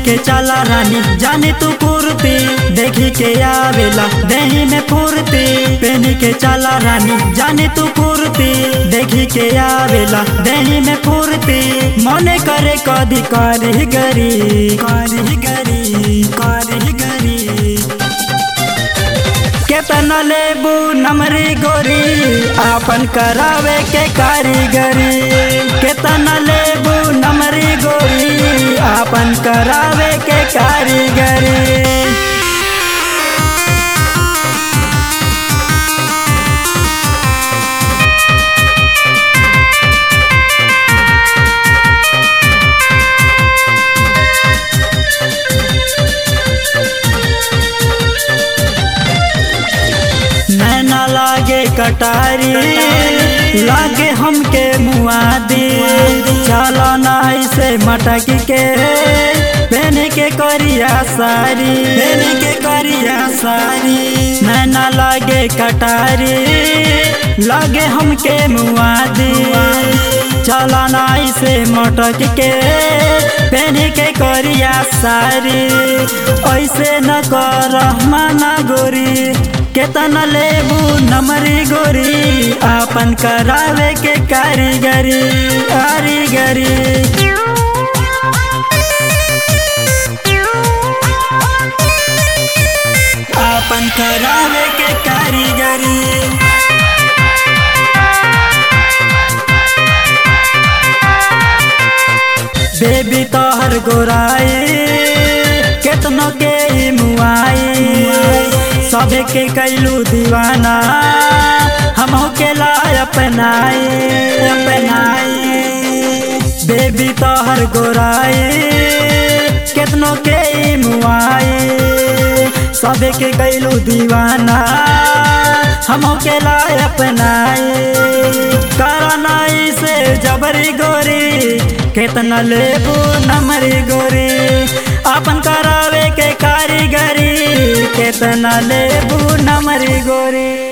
के चला रानी जाने तू कुर्ती देखी के आवेला देही में फुर्ती पहनी के चला रानी जाने तू कुर्ती देखी के आवेला देही में फुर्ती मने करे कदी करी गरी करी गरी करी गरी केतना लेबू नमरी गोरी आपन करावे के कारीगरी केतना लेबू नमरी गोरी आपन करावे के कारीगरी नैना लागे कटारी लागे हमके मुआदी चलो ना ऐसे मटक के पहने के करिया सारी पहने के करिया सारी नैना लागे कटारी लागे हमके मुआदी चलो ना ऐसे मटक के पहने के करिया सारी ऐसे न कर माना गोरी केतना लेबू नमरी गोरी आपन करावे के कारीगरी कारीगरी आपन करावे के कारीगरी बेबी तोहर गोराई केतनो के ई मुआई सबे के कैलू दीवाना हम के लाय अपनाई अपनाई बेबी तोहर गोराई केतनो के ई मुआई सबे के कैलू दीवाना हम के लाय अपनाई करनाई से जबरी गोरी केतना लेबू नमरी गोरी अपन करावे के कारीगरी केतना लेबू नमरी गोरी